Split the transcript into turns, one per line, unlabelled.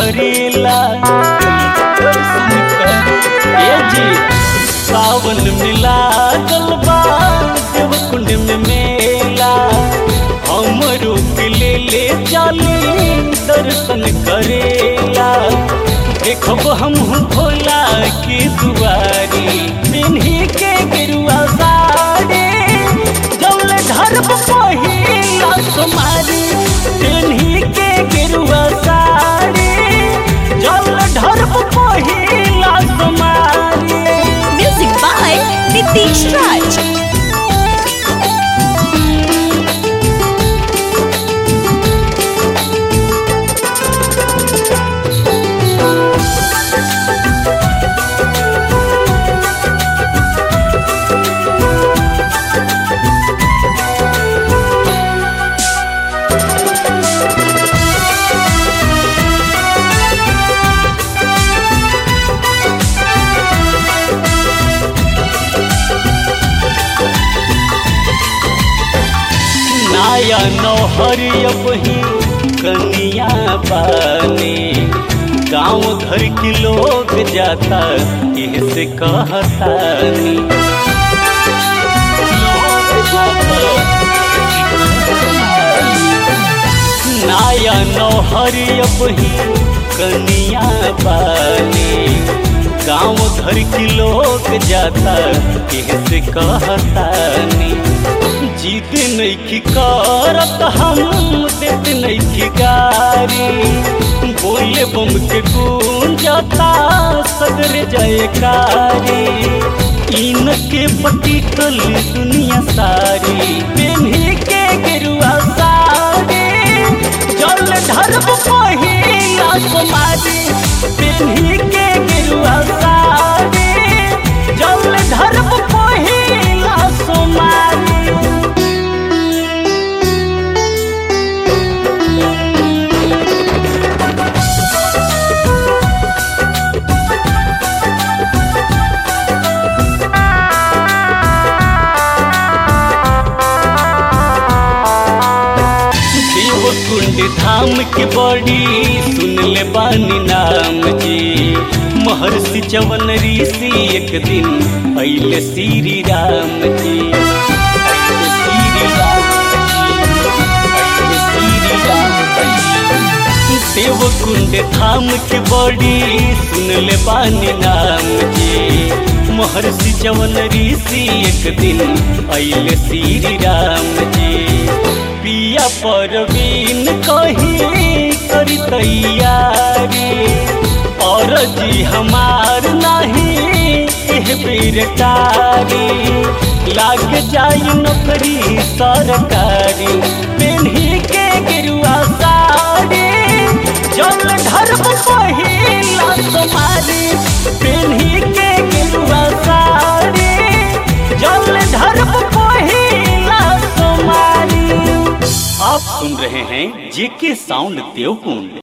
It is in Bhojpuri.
करेला दर्शन करे ए जी सावन मिला गलबा देवकुंड में मेला हमरो के ले ले चली दर्शन करेला देखब हम भोला के दुआरी पिन्ही के गिरुआ साड़ी जौल धर्म पहिला तुम्हारी पिन्ही के गिरुआ साड़ी जौल धर्म पहिला तुम्हारी
Music by Nitish Raj.
नाया नौहर अपही कनिया बानी गांव घर के लोग जाता से कहतानी लोग जाता नाया नौहर अपही कनिया बानी गांव घर के लोग जाता से कहतानी जीत नैखी करत हम देत नैखी गारी बोले बम के गूंजता सदर जयकारी इनके पटिकल दुनिया सारी पेन्ही के गिरुआ साड़ी जल धर्म पहिला समारी पेन्ही के गिरुआ साड़ी जल धर्म पहिला समारी देवकुंड धाम के बड़ी सुन ले बानी नाम जी महर्षि चवन ऋषि एक दिन अइले श्री राम जी अइले श्री राम जी, अइले श्री राम जी। देवकुंड धाम के बड़ी सुन ले बानी नाम जी महर्षि चवन ऋषि एक दिन अइले श्री राम जी पिया परवीन कही करी तैयारी और जी हमार नहीं एह बेरकारी लाग जाई नौकरी सरकारी पेन्ही के गिरुआ साड़ी जल धर्म पहिला तुम्हारी पेन्ही के गिरुआ साड़ी जल धर्म पहिला तुम्हारी आप सुन रहे हैं जेके साउंड देवकुंड